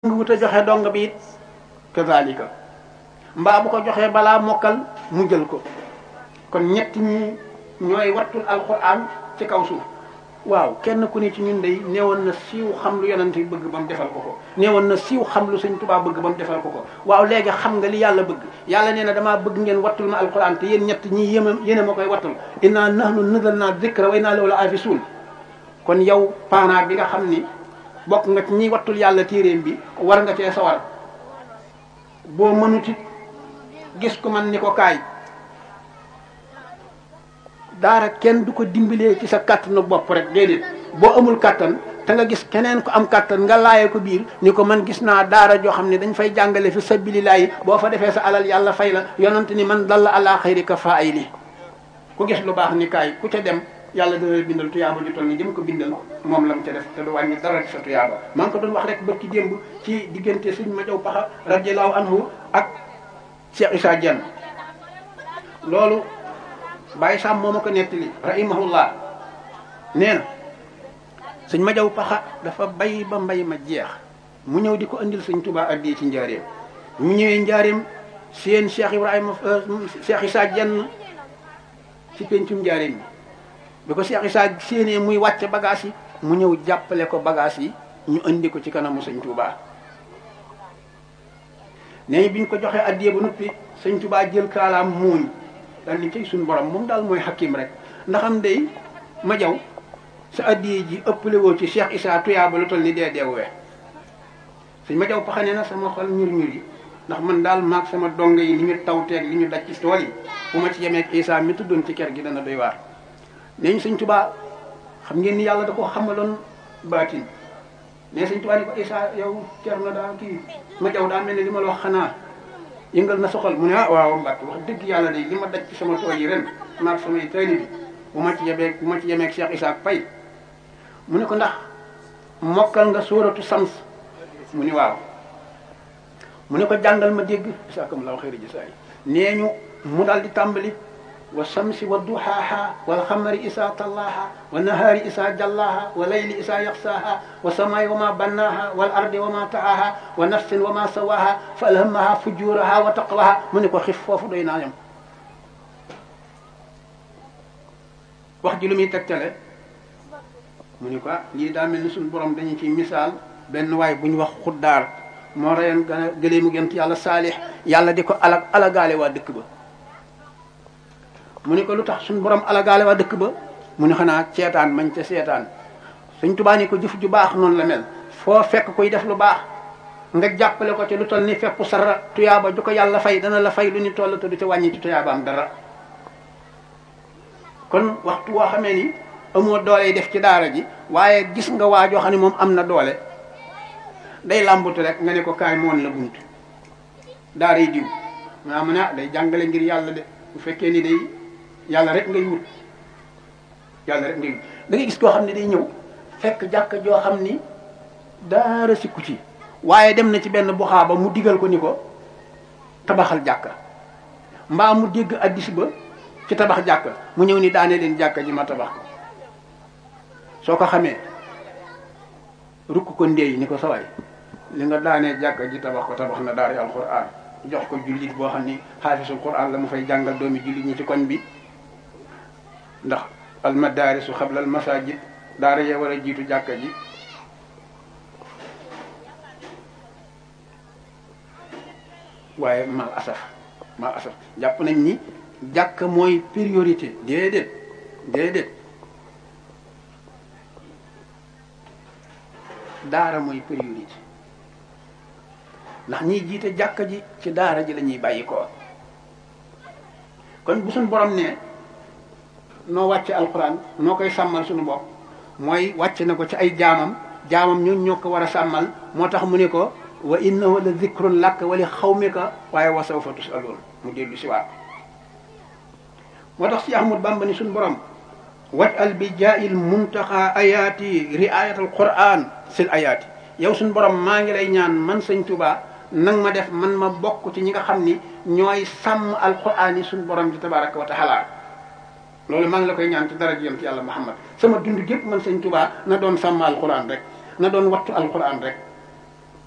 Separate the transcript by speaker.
Speaker 1: nga wut a joxe dong bi it kazalika mbaa bu ko joxee balaa mokkal mu jël ko kon ñett ñi ñooy wattul alquran ci kaw suuf waaw kenn ku ne ci ñun day neewoon na siiw xam lu yonent bi bëgg ba mu defal ko ko neewoon na siiw xam lu sëñ Tuubaa bëgg ba mu defal ko ko waaw léegi xam nga li yàlla bëgg yàlla nee na damaa bëgg ngeen wattul ma alquran te yéen ñett ñi yéma yéen a ma koy wattul inna nahnu nazalna dhikra wa inna lahu la hafizun kon yow parent bi nga xam ni bokk nga ci ñi wattul yàlla téeréem bi war nga cee sawar boo mënuti gis ko man ni ko kaay daara kenn du ko dimbalee ci sa kàttanu bopp rek déedéet boo amul kàttan te nga gis keneen ko am kàttan nga laaye ko biir ni ko man gis naa daara joo xam ne dañ fay jàngale fi sabilillahi boo fa defee sa alal yàlla fay la yonante ni man dalla ala xayri ka fa ay li ku gis lu baax ni kaay ku ca dem yàlla dana bindal tuyaaba ju toll ni jëm ko bindal moom la mu ca def te du wàññi dara ci sa tuyaaba maa ngi ko doon wax rek ba ci démb ci diggante suñ ma jaw paxa radiallahu anhu ak Cheikh Issa Dieng loolu Baye Sam moo ma ko nettali rahimahullah nee na sëñ ma jaw paxa dafa bay ba mbay ma jeex mu ñëw di ko andil sëñ Tuubaa addi ci njaareem mu ñëwee njaareem seen Cheikh Ibrahima Cheikh Issa Dieng ci pencum njaareem bi bi ko Cheikh Issa séenee muy wàcce bagage yi mu ñëw jàppale ko bagage yi ñu indi ko ci kanamu sëñ Tuubaa nee bi ñu ko joxee addiye ba noppi sëñ Tuubaa jël kaalaam muuñ daal ni cay suñu borom moom daal mooy xakim rek ndax am day ma jaw sa addiye ji ëppale woo ci Cheikh Issa tuyaaba lu toll ni dee deewee sëñ ma jaw paxane na sama xol ñur ñur yi ndax man daal maag sama donga yi li ñu tawteeg li ñu daj ci tool yi bu ma ci yemeeg Issa mi tuddoon ci kër gi dana doy waar nee ñu sëñ Tuubaa xam ngeen ni yàlla da ko xamaloon baatin mais sëñ Tuubaa ni ko Issa yow cer na daa kii ma jaw daa mel ne li ma la wax xanaa yëngal na soxal mu ne ah waaw Mbàkke wax dëgg yàlla de li ma daj ci sama tool yi ren maag samay tayli bi bu ma ci yebeeg bu ma ci yemeeg Cheikh Issa Pay mu ne ko ndax mokkal nga sóoratu sams mu ni waaw mu ne ko jàngal ma dégg isaakam law xëyri ji saay nee ñu mu daal di tàmbali wa samsi wa duhaaha wal xamari isaa tallaaha wa nahaari isaa jallaaha wa layli isaa yaxsaaha wa samaay wa ma bannaaha wal ardi wa ma taaha wa nafsin wa ma sawaaha fa alhamaha fujuraha wa taqwaha mu ne ko xif foofu doy naa yam wax ji lu muy tegtale mu ni ko lii daa mel ni suñu borom dañu ci misaal benn waay bu ñu wax xuddaar moo reyoon gën a gëlee mu gent yàlla saalix yàlla di ko alag alagaale waa dëkk ba mu ni ko lu tax suñu borom alagaale waa dëkk ba mu ni xanaa seetaan mañ ca seetaan suñ tubaa ni ko jëf ju baax noonu la mel foo fekk koy def lu baax nga jàppale ko ci lu toll ni fekku sara tuyaaba ju ko yàlla fay dana la fay lu ni toll te du ca wàññi ci tuyaabaam dara kon waxtu woo xamee ni amoo doole yi def ci daara ji waaye gis nga waa joo xam ne moom am na doole day làmbatu rek nga ne ko kaay moon la bunt daara yi diw maa mu ne ah day jàngale ngir yàlla de bu fekkee ni day yàlla rek ngay wut yàlla rek ngay wut da ngay gis koo xam ne day ñëw fekk jàkk joo xam ni daara sikku ci waaye dem na ci benn buxaaba mu digal ko ni ko tabaxal jàkka mbaa mu dégg addis ba ci tabax jàkka mu ñëw ni daane leen jàkka ji ma tabax ko soo ko xamee rukk ko ndéey ni ko sawaay li nga daanee jàkka ji tabax ko tabax na daara alquran jox ko jullit boo xam ni xaafisul quran la mu fay jàngal doomi jullit ñi ci koñ bi ndax almadaarisu xabla almasajid daara yee war a jiitu jàkka ji waaye mal asaf mal asaf jàpp nañ ni jàkk mooy priorité déedéet déedéet daara mooy priorité ndax ñiy jiite jàkka ji ci daara ji la ñuy bàyyi ko kon bu suñ borom ne noo wàcce alxuraan noo koy sàmmal suñu bopp mooy wàcce na ko ci ay jaamam jaamam ñun ñoo ko war a sàmmal moo tax mu ne ko wa innahu la zikrun laka wa li xawmika waaye wa sawfa tusaloon mu dellu si waat moo tax si Ahmad Bamba ni suñu borom wajal bi jaayil muntaxa ayaati riayat al quran sil ayaati yow suñu borom maa ngi lay ñaan man sëñ Tuubaa nang ma def man ma bokk ci ñi nga xam ni ñooy sàmm alquran yi suñu borom ji tabaraka wa taala loolu maa ngi la koy ñaan ci dara jëm ci yàlla Muhammad sama dund gépp man sëñ Tuubaa na doon sàmm alquran rek na doon wattu alquran rek